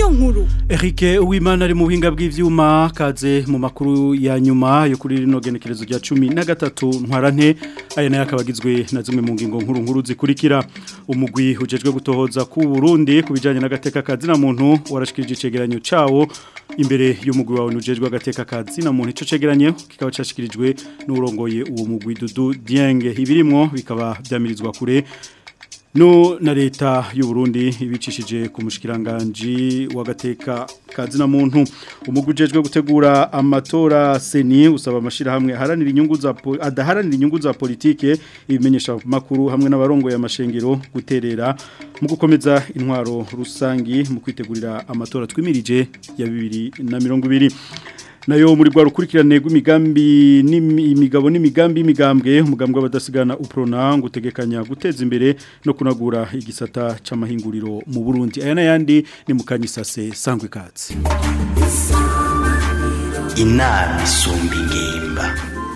niyo nkuru Eric Uwimana ari mu buhinga bw'ivyuma kaze mu makuru ya nyuma yo kuri rino genekerezo rya 13 ntwarante aya nayo akabagizwe na zimwe mu ngingo nkuru nkuru zikurikira umugwi ujejwe gutohoza ku Burundi kubijanye n'agateka kazi na muntu warashikirije icegeranyo cawo imbere y'umugwi wawe ujejwe agateka kazi na muntu ico cegeranyo kikaba cashikirijwe n'urongoye uwo mugwi Dudu Dienge ibirimwo bikaba byamirizwa kure No na leta y'u Burundi ibicishije ku mushikiranganje wagateka kazi na muntu umugujejwe gutegura amatora seni usaba amashira hamwe haranira inyungu za adaharanira inyungu za politike ibimenyesha makuru hamwe n'abarongo ya mashengero guterera mu gukomeza intwaro rusangi mu kwitegurira amatora twimirije ya 2020 nayo muri rwa rukurikirane rw'imigambi n'imigabo n'imigambi y'imigambwe umugambwe w'abadasigana uprona ngo utegekanya guteza imbere no kunagura igisata c'amahinguriro mu Burundi aya nayandi ni mukanyisase sangwe katsi inama isumba ingimba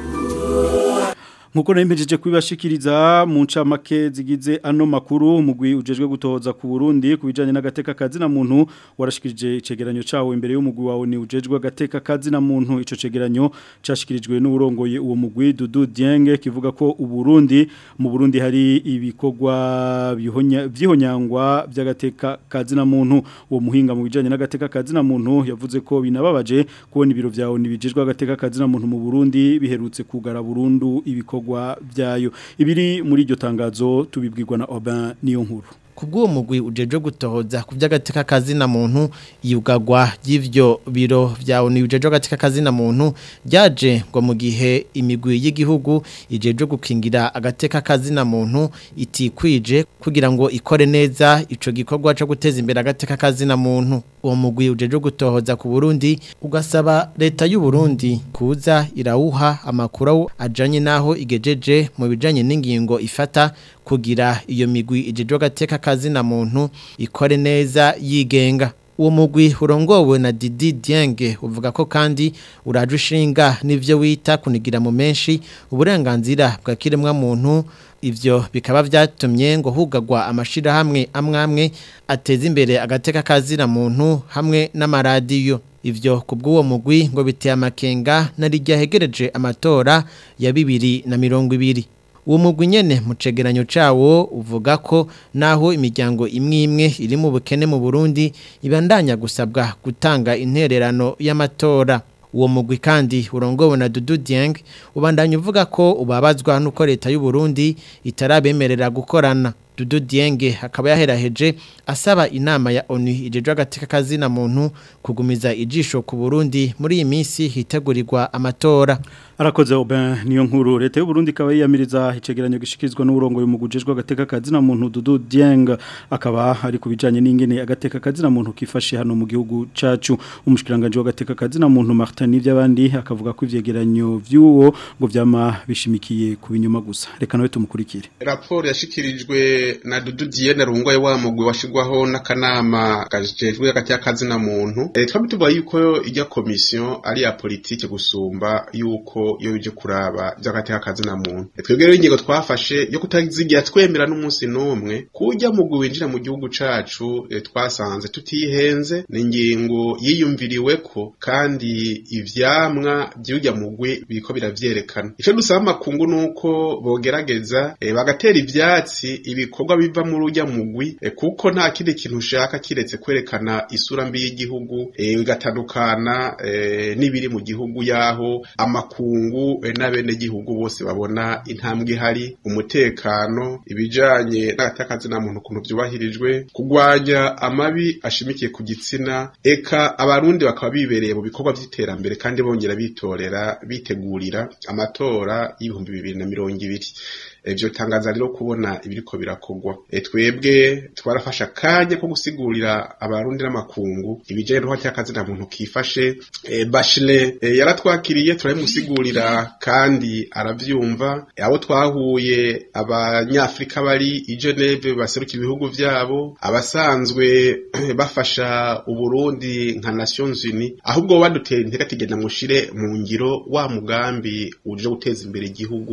Nkuko nempejeje kubibashikiriza mu ncamake zigize ano makuru umugwi ujejwe gutohoza ku Burundi kubijanye n'agateka kazi na muntu warashikirije icegeranyo cawo imbere y'umugwi wawe ni ujejwe agateka kazi na muntu ico cegeranyo cashikirijwe n'urongoye uwo mugwi Dudu Dienge kivuga ko uburundi mu Burundi hari ibikorwa byihonyangwa by'agateka kazi na muntu uwo muhinga mu bijanye n'agateka kazi na muntu yavuze ko binababaje kubona ibiro vyawo nibijejwe agateka kazi na muntu mu Burundi biherutse kugara burundu ibiko ibikorwa byayo ibiri muri iryo tangazo tubibwirwa na Oban niyo nkuru kubw'uwo mugwi ujeje gutohoza ku by'agateka kazi na muntu yugagwa y'ivyo biro vyawo ni ujeje agateka kazi na muntu ryaje ngo mu gihe imigwi y'igihugu ijeje gukingira agateka kazi na muntu itikwije kugira ngo ikore neza ico gikorwa cyo guteza imbere agateka kazi na muntu uwo mugwi ujeje gutohoza ku Burundi ugasaba leta y'u Burundi kuza irawuha amakuru ajanye naho igejeje mu bijanye n'ingingo ifata kugira iyo migwi ijeje agateka kazi na muntu ikore neza yigenga uwo mugwi urongowe na Didi Dienge uvuga ko kandi uraje ushinga n'ivyo wita kunigira mu menshi uburenganzira bwa kiremwa muntu ivyo bikaba vyatumye ngo hugagwa amashira hamwe amwamwe ateza imbere agateka kazira muntu hamwe n'amaradiyo ivyo kubw'uwo mugwi ngo biteye amakenga narijya hegereje amatora ya bibiri na mirongo ibiri uwo mugwi nyene mu cegeranyo cawo uvuga ko naho imiryango imwe imwe iri mu bukene mu Burundi ibandanya gusabwa gutanga intererano y'amatora uwo mugwi kandi urongowe na Dudu Dieng ubandanya uvuga ko ubabazwa nuko leta y'u Burundi itarabemerera gukorana Dudu Dienge akaba yaheraheje asaba inama ya ONU ijeje agateka kazi na muntu kugumiza ijisho ku Burundi muri iyi minsi hitegurirwa amatora arakoze Oben niyo nkuru leta y'u Burundi ikaba yiyamiriza icegeranyo gishikizwa n'urongo y'umugujejwe agateka kazi na muntu Dudu Dieng akaba ari kubijanye n'ingene agateka kazi na muntu kifashe hano mu gihugu cacu umushikiranganje w'agateka kazi na muntu Martin n'ivyabandi akavuga ko ivyegeranyo vy'uwo ngo vyama bishimikiye ku binyuma gusa reka nawe tumukurikire raporo yashikirijwe na Dudu Diene rungoye wa mugwi washigwaho n'akanama gajejwe hagati y'akazi na muntu e, twaba tuvuga yuko ijya komisiyo ari ya politike gusumba yuko yo bije kuraba by'agati y'akazi na muntu e, twebwe rero ingingo twafashe yo kutazigira twemera n'umunsi n'umwe kujya mugwi winjira mu gihugu cacu e, twasanze tutihenze ni ingingo yiyumviriwe ko kandi ivyamwa by'ujya mugwi biriko biravyerekana ico dusaba makungu nuko bogerageza e, bagatera ivyatsi ibiko ibikorwa biva muri ujya mugwi e, kuko nta kindi kintu ushaka kiretse kwerekana isura mbi y'igihugu bigatandukana e, e, n'ibiri mu gihugu yaho amakungu e, n'abene gihugu bose babona intambwe ihari umutekano ibijanye n'agatakazi na muntu kuntu byubahirijwe kugwanya amabi ashimikiye ku gitsina eka abarundi bakaba bibereye mu bikorwa by'iterambere kandi bongera bitorera bitegurira amatora y'ibihumbi bibiri na mirongo ibiri ivyo tangaza rero kubona ibiriko birakogwa e, twebwe twarafasha kanya ko gusigurira abarundi n'amakungu ibijanye n'uko cyakazi na muntu kifashe e, Bachelet e, yaratwakiriye turabimusigurira kandi aravyumva e, abo twahuye abanyafrika bari i Geneve baseruka ibihugu vyabo abasanzwe bafasha uburundi nka Nations Unies ahubwo badutera intege kigenda mushire mu ngiro wa mugambi uje guteza imbere igihugu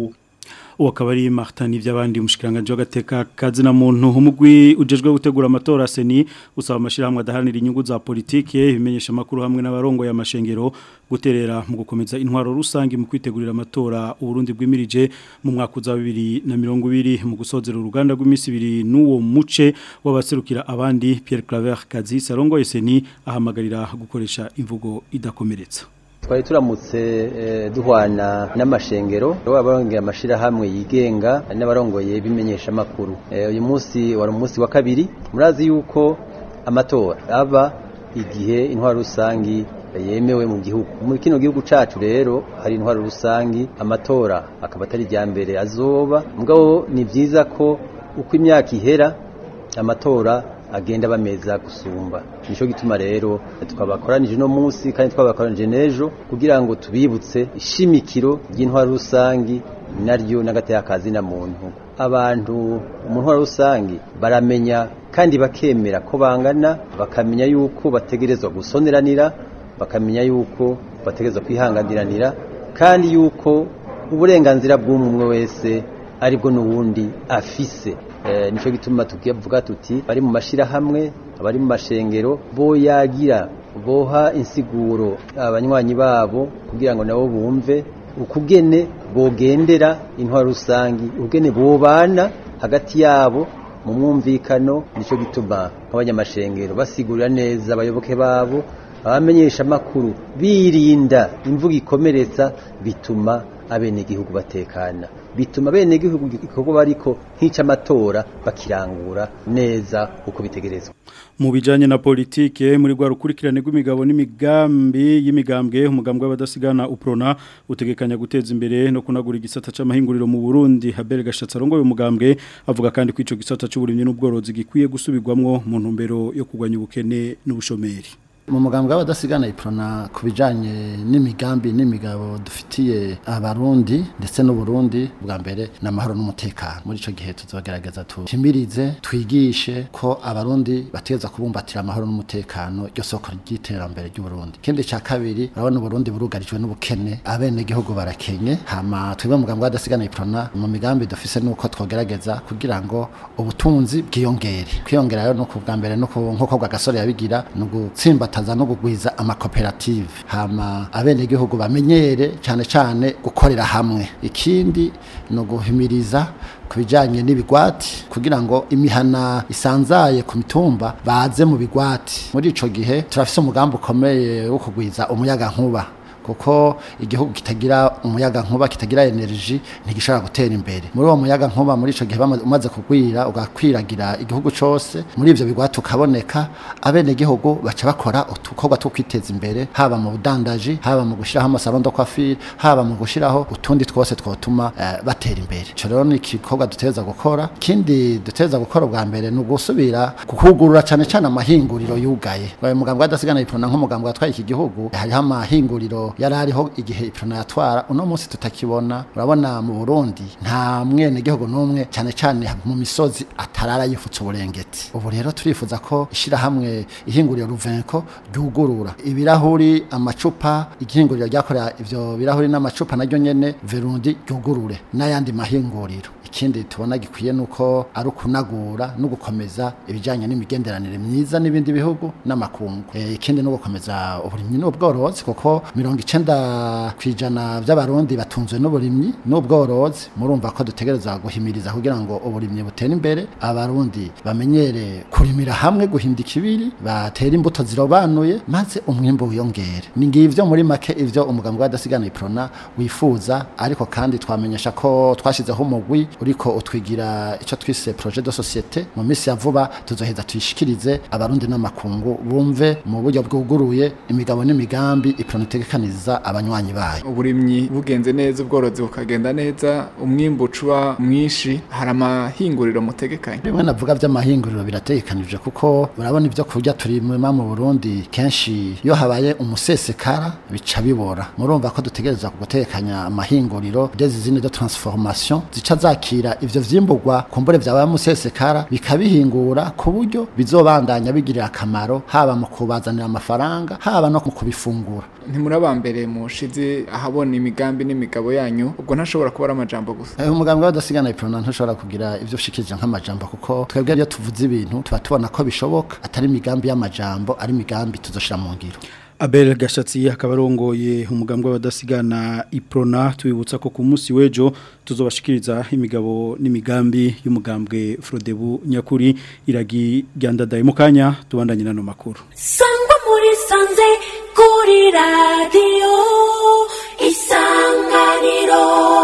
uwo akaba ari Martin ivy'abandi umushikiranganje w'agateka kazi na muntu umugwi ujejwe gutegura amatora seni usaba amashirahamwe adaharanira inyungu za politike bimenyesha makuru hamwe n'abarongo ya mashengero guterera mu gukomeza intwaro rusangi mu kwitegurira amatora uburundi bwimirije mu mwaka uza 2020 mu gusozera uruganda rw'imisi ibiri n'uwo muce w'abaserukira abandi Pierre Claver Kazi Sarongo seni ahamagarira gukoresha imvugo idakomeretsa twari turamutse duhwana n'amashengero abarongera amashirahamwe yigenga n'abarongoye bimenyesha amakuru uyu munsi wari umunsi wa kabiri murazi yuko amatora aba igihe intwaro rusangi yemewe mu gihugu muri kino gihugu cacu rero hari intwaro rusangi amatora akaba atari irya mbere azoba mugabo ni byiza ko uko imyaka ihera amatora agenda bameza gusumba nico gituma rero twabakoranije no munsi kandi twabakoranije nejo kugira ngo tubibutse ishimikiro ry'intwaro rusangi naryo n'agateka kazi na muntu abantu mu ntwaro rusangi baramenya kandi bakemera ko bangana bakamenya yuko bategerezwa gusoneranira bakamenya yuko bategerezwa kwihanganiranira kandi yuko uburenganzira bw'umwe wese aribwo n'uwundi afise nicyo gituma tuvuga tuti bari mu mashyirahamwe abari mu mashengero boyagira boha insiguro abanywanyi babo kugira ngo nabo bumve ukugene bogendera intwaro rusangi ukugene bobana hagati yabo mu mwumvikano nicyo gituma nk'abanyamashengero basigurira neza abayoboke babo abamenyesha amakuru birinda imvugo ikomeretsa bituma abenegihugu batekana bituma abenegihugu igikorwa bariko nk'icamatora bakirangura neza uko bitegerezwa mu bijanye na politike muri rwa rukurikirane rw'imigabo n'imigambi y'imigambwe umugambwe w'abadasigana uprona utegekanya guteza imbere no kunagura igisata c'amahinguriro mu Burundi Habere Gashatsi arongoye umugambwe avuga kandi ko ico gisata c'uburimyi n'ubworozi gikwiye gusubirwamwo mu ntumbero yo kugwanya ubukene n'ubushomeri mu mugambwe w'abadasigana iprona ku bijanye n'imigambi n'imigabo dufitiye abarundi ndetse n'uburundi bwa mbere n'amahoro n'umutekano muri ico gihe tuzogerageza tuhimirize twigishe ko abarundi bategeza kubumbatira amahoro n'umutekano ryo soko ry'iterambere ry'uburundi ikindi ca kabiri urabona uburundi burugarijwe n'ubukene abene gihugu barakenye hama twebwe mu mugambwe w'abadasigana iprona mu migambi dufise nuko twogerageza kugira ngo ubutunzi bwiyongere kwiyongera rero nuko bwa mbere nuko nkuko bwa gasore yabigira nugutsimbata bataza no kugwiza amakoperative hama abenegihugu bamenyere cyane cyane gukorera hamwe ikindi no guhimiriza kubijanye n'ibigwati kugira ngo imihana isanzaye ku mitumba baze mu bigwati muri ico gihe turafise umugambi ukomeye wo kugwiza umuyaga nkuba kuko igihugu kitagira umuyaga nkuba kitagira energy ntigishobora gutera imbere muri uwo muyaga nkuba muri ico gihe umaze kugwira ugakwiragira igihugu cose muri ivyo bigwa tukaboneka abene gihugu baca bakora utukorwa two kwiteza imbere haba mu budandaji haba mu gushiraho amasaro ndo kwafiri haba mu gushiraho utundi twose twotuma uh, batera imbere ico rero ni igikorwa duteza gukora kindi duteza gukora bwa mbere ni ugusubira kukugurura cane cane amahinguriro yugaye mugambwe adasigana iprona nk'umugambwe watwaye iki gihugu hariho amahinguriro yari ariho igihe iprona yatwara uno munsi tutakibona urabona mu Burundi nta mwene gihugu n'umwe cyane cyane mu misozi atarara yifutse uburengeti ubu rero turifuza ko ishira hamwe ihinguriro ruvenko ryugurura ibirahuri amacupa igihinguriro ryakorera ivyo birahuri n'amacupa naryo nyene verundi ryugurure n'ayandi mahinguriro ikindi tubona gikwiye nuko ari ukunagura no gukomeza ibijyanye n'imigenderanire myiza n'ibindi bihugu n'amakungu e, ikindi no gukomeza uburimyi n'ubworozi kuko mirongo icenda ku ijana by'abarundi batunzwe n'uburimyi n'ubworozi murumva ko dutegereza guhimiriza kugira ngo uburimyi butere imbere abarundi bamenyere kurimira hamwe guhinda ikibiri batera imbuto zirobanuye maze umwimbo wiyongere ni ngivyo muri make ivyo umugambi w'adasigana iprona wifuza ariko kandi twamenyesha ko twashizeho umugwi uriko utwigira ico twise projet de société mu misi ya vuba tuzoheza tuyishikirize abarundi n'amakungu bumve mu buryo bwuguruye imigabo n'imigambi iprona itegekaniza abanywanyi bayo uburimyi bugenze neza ubworozi bukagenda neza umwimbu ucuba mwinshi hari amahinguriro mutegekanye bimwe navuga vy'amahinguriro birategekanije kuko urabona ivyo kurya turima mu Burundi kenshi iyo habaye umusesekara bica bibora murumva ko dutegereza gutekanya amahinguriro des usines de transformation zica zaki kwakira ivyo vyimburwa kumbure vyaba musesekara bikabihingura ku buryo bizobandanya bigirira akamaro haba mu kubazanira amafaranga haba no mu kubifungura ntimurabambere mushize ahabona imigambi n'imigabo yanyu ubwo ntashobora kuba ari amajambo gusa Eh, umugambi w'abadasigana iprona ntushobora kugira ivyo ushikirije nk'amajambo kuko twebwe iyo tuvuze ibintu tuba tubona ko bishoboka atari imigambi y'amajambo ari imigambi tuzoshira mu ngiro Abel Gashatsi akaba arongoye umugambwe w'abadasigana Iprona tubibutsa ko ku munsi w'ejo tuzobashikiriza imigabo n'imigambi y'umugambwe Frodebu Nyakuri iragi ryandadaye mu kanya tubandanye nano makuru sangwa muri sanze kuri radiyo isanganiro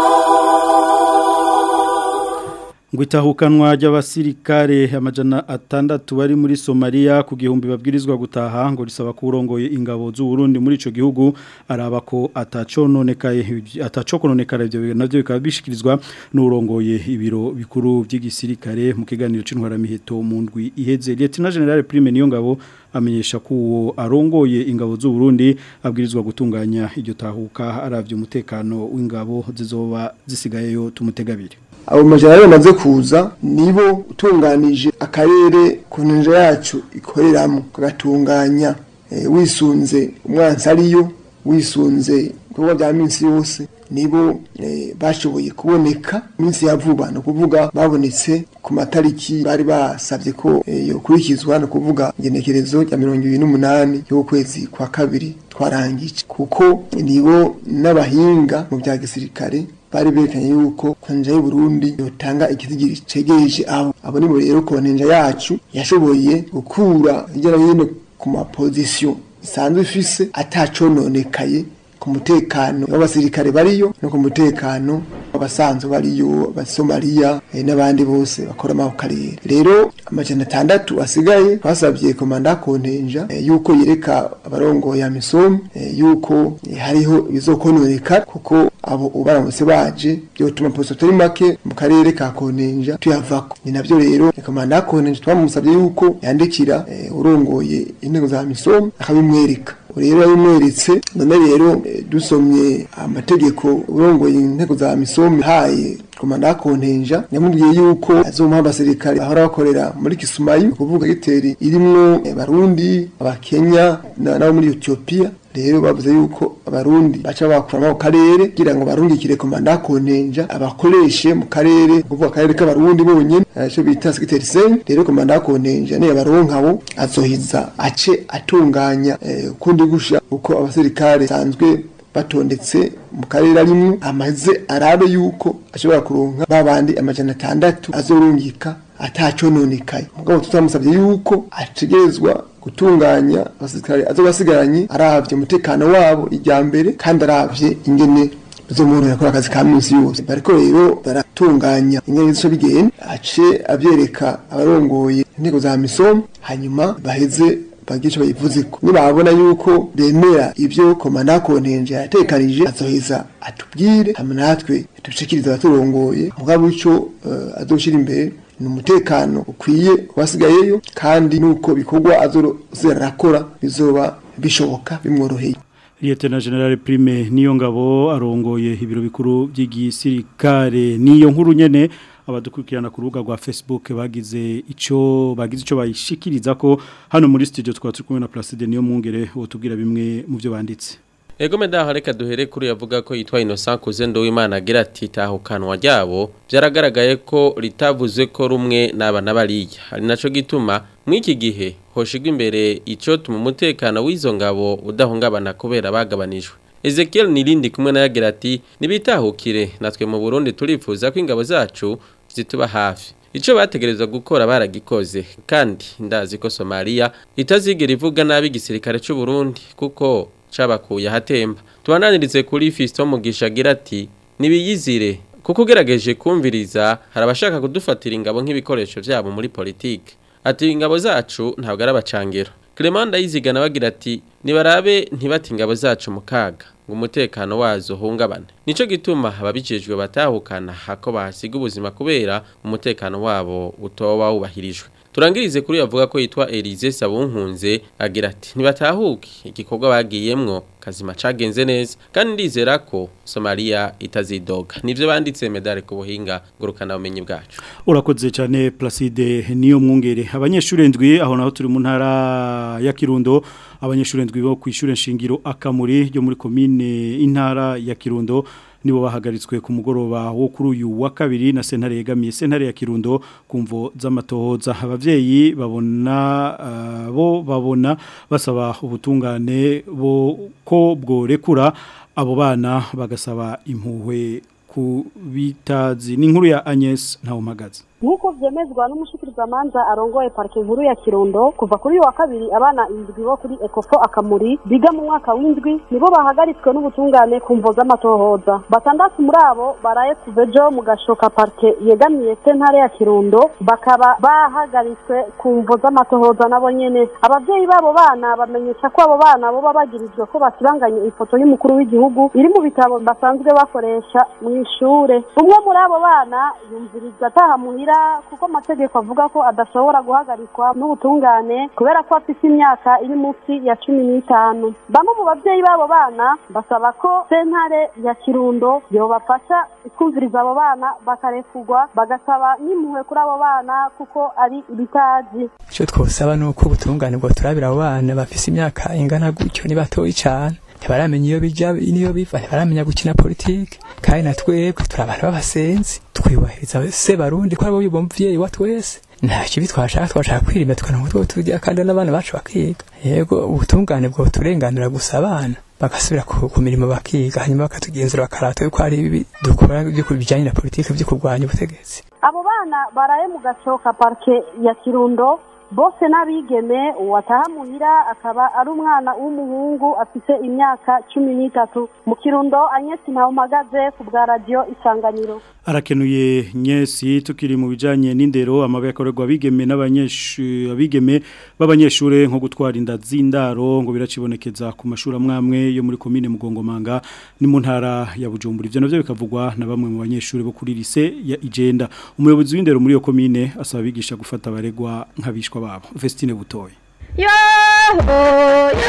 ngo itahukanwa ry'abasirikare amajana atandatu bari muri Somalia ku gihumbi babwirizwa gutaha ngo risaba kurongoye ingabo z'u Burundi muri ico gihugu araba ko atacononekaye atacokononekara ivyo navyo bikaba bishikirizwa n'urongoye ibiro bikuru by'igisirikare mu kiganiro c'intwara miheto mu ndwi iheze Lieutenant General Prime niyo ngabo amenyesha ko uwo arongoye ingabo z'u Burundi abwirizwa gutunganya iryo tahuka aravye umutekano w'ingabo zizoba zisigayeyo tumutegabire abo majana bamaze kuza nibo utunganije akarere ku ntinja yacu ikoreramo kagatunganya eh, wisunze umwansi ariyo wisunze ibikorwa bya minsi yose nibo eh, bashoboye kuboneka minsi ya vuba ni ukuvuga babonetse ku matariki bari basabye ko eh, yokurikizwa ni ukuvuga igenekerezo rya mirongo ibiri n'umunani y'ukwezi kwa kabiri twarangije kuko nibo n'abahinga mu bya gisirikare bari berekanye yuko konja y'u Burundi yotanga ikizigiri cegeje abo abo nibo rero konja yacu yashoboye gukura hirya no hino ku mapozisiyo isanzwe ifise atacononekaye ku mutekano w'abasirikare bariyo no ku mutekano w'abasanzwe bariyo abasomaliya eh, n'abandi bose bakora mu karere rero amajana atandatu asigaye twasabye komanda kontenja eh, yuko yereka abarongo ya misomi eh, yuko eh, hariho ibizokononeka kuko abo ubaramutse baje byotuma posto turi make mu karere ka kontenja tuyavako ni navyo rero komanda kontenja twamusabye yuko yandikira eh, urongoye intego za misomi akabimwereka rero yabimweretse none rero eh, dusomye amategeko urongoye intego za misomi haye komanda kontenja yamubwiye yuko azomuha abasirikare bahora bakorera muri Kisumayu kuvuga giteri irimwo eh, barundi abakenya na- nabo muri Ethiopia rero bavuze yuko abarundi baca bakura mu karere kugira ngo barungikire komanda kontenja abakoreshe mu karere kuvuga akarere k'abarundi bonyene aco bita sekiteri sen rero komanda kontenja ne abaronkabo azohiza ace atunganya eh, kundi gusha uko abasirikare sanzwe batondetse mu karere arimwo amaze arabe yuko ashobora kuronka babandi amajana atandatu azorungika atacononekaye mugabo tutamusabye yuko ategerezwa gutunganya abasirikare azobasigaranye aravye umutekano wabo ijya mbere kandi aravye ingene bizomworohera gukora akazi ka minsi yose bariko rero baratunganya ingene bizoca bigenda ace avyereka abarongoye intego za misomo hanyuma baheze bagira ico bayivuzeko nibabona yuko bemera ivyo komanda kontenje yatekanije azoheza atubwire hama natwe tubishikirize abaturongoye mugabo ico uh, azoshira imbere ni umutekano ukwiye kubasigayeyo kandi nuko bikorwa azorakora bizoba bishoboka bimworoheye Lieutenant General Prime niyo ngabo arongoye ibiro bikuru by'igisirikare niyo nkuru nyene abadukurikirana ku rubuga rwa Facebook bagize ico bagize ico bayishikiriza ko hano muri studio twaba turi kumwe na Placide niyo mungere utubwira bimwe mu byo banditse Ego medaho reka duhere kuri yavuga ko yitwa Innocent Kuzendo w'Imana agira ati tahukanwa ryabo byaragaragaye ko ritavuze ko rumwe n'abana bariya ari naco gituma mw'iki gihe hoshigwa imbere ico tuma umutekano w'izo ngabo udahungabana kubera bagabanijwe Ezekiel Nirindi kumwe na yagira ati nibitahukire natwe mu Burundi turifuza ko ingabo zacu zituba hafi Ico bategerezwa gukora baragikoze kandi ndazi ko Somalia itazigera ivuga nabi igisirikare cy'u Burundi kuko cabakuye hatemba tubananirize kuri Fiston Mugisha agira ati nibiyizire kuko ugerageje kumviriza hari abashaka kudufatira ingabo nk'ibikoresho byabo muri politike ati ingabo zacu ntabwo ari abacangero Clement Ndayizigana bagira ati nibarabe ntibati ingabo zacu mu kaga ngo umutekano wazo hungabane nico gituma ababijejwe batahukana hako bahasiga ubuzima kubera umutekano wabo utoba wubahirijwe turangirize kuri yavuga ko yitwa Elise Sabunkunze agira ati ntibatahuke igikorwa bagiyemwo kazima cagenze neza kandi ndizera ko Somalia itazidoga nivyo banditse medale ku buhinga ngurukana bumenyi bwacu urakoze cyane Placide niyo mwungere abanyeshuri ndwi aho naho turi mu ntara ya Kirundo abanyeshuri ndwi bo kwishure nshingiro akamuri ryo muri commune intara ya Kirundo nibo bahagaritswe ku mugoroba wo kuri uyu wa kabiri na sentare yegamiye sentare ya Kirundo kumvo z'amatohoza abavyeyi babona uh, bo babona basaba ubutungane bo ko bworekura abo bana bagasaba impuhwe ku bitazi ni inkuru ya Agnes Ntawumagazi nk'uko byemezwa n'umushikirizamanza arongoye parike nkuru ya kirundo kuva kuri wa kabiri abana indwi bo kuri ekofo akamuri biga mu mwaka w'indwi nibo bahagaritswe n'ubutungane ku mvo z'amatohoza batandatu muri abo baraye kuva ejo mu gashoka parike yegamiye sentare ya kirundo bakaba bahagaritswe ku mvo z'amatohoza nabo nyene abavyeyi b'abo bana bamenyesha ko abo bana boba bagirijwe ko basibanganye ifoto y'umukuru w'igihugu iri mu bitabo basanzwe bakoresha mu ishure umwe muri abo bana yumviriza ataha muhira kuko amategeko avuga ko adashobora guhagarikwa n'ubutungane kubera ko afite imyaka iri munsi ya cumi n'itanu bamwe mu babyeyi b'abo bana basaba ko sentare ya kirundo yobafasha ikumviriza abo bana bakarekurwa bagasaba n'impuhwe kuri abo bana kuko ari ibitazi icyo twosaba ni uko ubutungane bwo turabira abo bana bafise imyaka ingana gutyo ni batoyi cyane ntibaramenya iyo bija niyo biva ntibaramenya gukina politike kandi na twebwe turi abantu b'abasenzi twibahiriza se barundi ko ari bo muvyeyi wa twese nta kibi twashaka twashaka kwirinda tukanamutwe utwo turya kandi n'abana bacu bakiga yego ubutungane bwo turenganura gusa abana bagasubira ku mirimo bakiga hanyuma bakatugenzura bakarata yuko hari ibi dukora byo bijyanye na politike byo kurwanya ubutegetsi abo bana baraye mu gacoka parike ya kirundo bose n'abigeme uwataha muhira akaba ari umwana w'umuhungu afite imyaka cumi n'itatu mu kirundo anyesi ntawumagaze ku bwa radiyo isanganiro arakenuye nyesi tukiri mu bijanye n'indero amabe yakorerwa abigeme n'abanyeshuri abigeme b'abanyeshure nko gutwara inda z'indaro ngo biracibonekeza ku mashuri amwamwe yo muri komine Mugongomanga ni mu ntara ya Bujumbura ivyo navyo bikavugwa na bamwe mu banyeshuri bo kuri lycée ya Igenda umuyobozi w'indero muri iyo komine asaba abigisha gufata abaregwa nk'abishwa babo Vestine Butoyi yo yo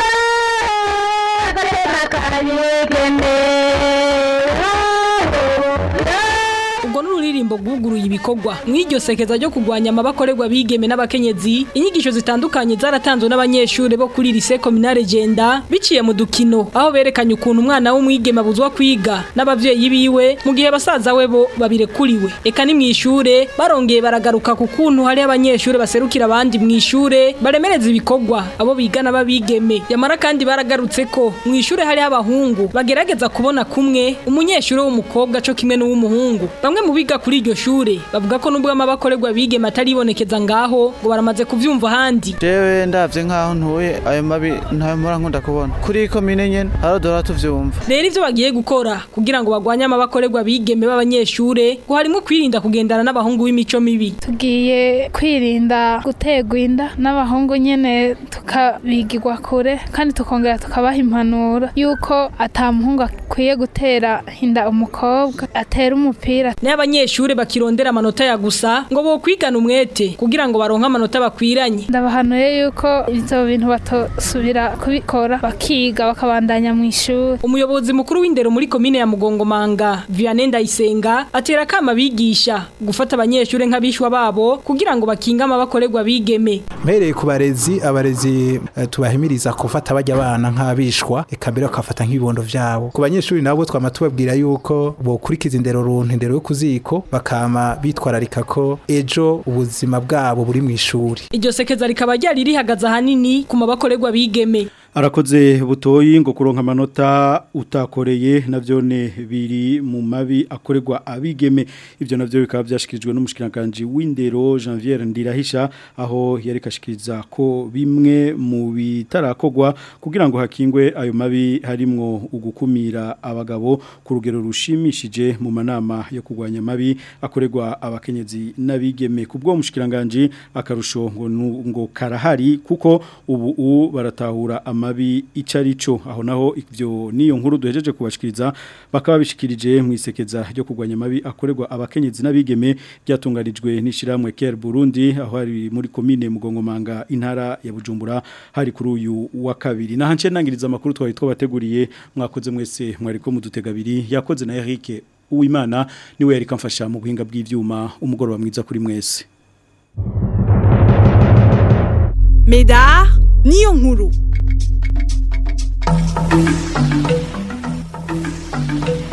ubwo n'ururirimbo rwuguruye ibikorwa mw'iryo sekeza ryo kurwanya amabakorerwa bigeme n'abakenyezi inyigisho zitandukanye zaratanzwe n'abanyeshuri bo kuri lycée communale Genda biciye mu dukino aho berekanye ukuntu umwana w'umwigeme abuzwa kwiga n'abavyeyi biwe mu gihe basaza we bo babirekuriwe eka ni mw'ishure barongeye baragaruka ku kuntu hari abanyeshuri baserukira abandi mw'ishure baremereza ibikorwa abo bigana babigeme yamara kandi baragarutse ko mw'ishure hari abahungu bagerageza kubona kumwe umunyeshuri w'umukobwa co kimwe n'uw'umuhungu bamwe mu biga kuri iryo shure bavuga ko nubwo amabakorerwa bigeme ataribonekeza ngaho ngo baramaze kuvyumva ahandi jewe ndavye nkaho ntuye ayo mabi ntayo mpora nkunda kubona kuri komine nyene harodora tuvyumva rero ivyo bagiye gukora kugira ngo bagwanye amabakorerwa bigeme b'abanyeshure ngo harimo kwirinda kugendana n'abahungu b'imico mibi tugiye kwirinda gutegwa inda n'abahungu nyene tukabigirwa kure kandi tukongera tukabaha impanuro yuko ata muhungu akwiye gutera inda umukobwa atera umupira ni abanyeshure bakirondera amanota ya gusa ngo bo kwigana umwete kugira ngo baronke amanota bakwiranye ndabahanuye yuko ivyo bintu batosubira kubikora bakiga bakabandanya mu ishuri umuyobozi mukuru w'indero muri komine ya Mugongomanga Vianney Ndayisenga atera kama bigisha gufata abanyeshure nk'abishwa babo kugira ngo bakinga amabakorerwa bigeme mpereye ku barezi abarezi uh, tubahimiriza gufata bajya abana nk'abishwa eka mbere bakafata nk'ibibondo vyabo ku banyeshuri nabo twama tubabwira yuko bokurikiza indero runtu indero yo kuziko bakama bitwararika ko ejo ubuzima bwabo buri mu ishuri iryo sekeza rikaba ryari rihagaze ahanini ku mabakorerwa bigeme arakoze butoyi ngo kuronka amanota utakoreye navyone biri mu mabi akorerwa abigeme ivyo navyo bikaba byashikirijwe n'umushikiranganje w'indero Janvier Ndirahisha aho yarekashikiriza ko bimwe mu bitarakogwa kugira ngo hakingwe ayo mabi harimwo ugukumira abagabo ku rugero rushimishije mu manama yo kugwanya mabi akorerwa abakenyezi n'abigeme kubwo mushikiranganje akarusho ngo ngo karahari kuko ubu baratahura ama mabi icarico aho naho ivyo niyo nkuru duhejeje kubashikiriza bakaba bishikirije mu isekeza ryo kugwanya mabi akorerwa abakenyezi n'abigeme byatunganijwe n'ishiramwe Care Burundi aho ari muri commune Mugongomanga intara ya Bujumbura hari kuri uyu wa kabiri nahanje nangiriza amakuru twari twabateguriye mwakoze mwese mwariko mudutegabiri yakoze na Eric Uwimana niwe yari kamfasha mu buhinga bw'ivyuma umugoroba mwiza kuri mwese Medar niyo nkuru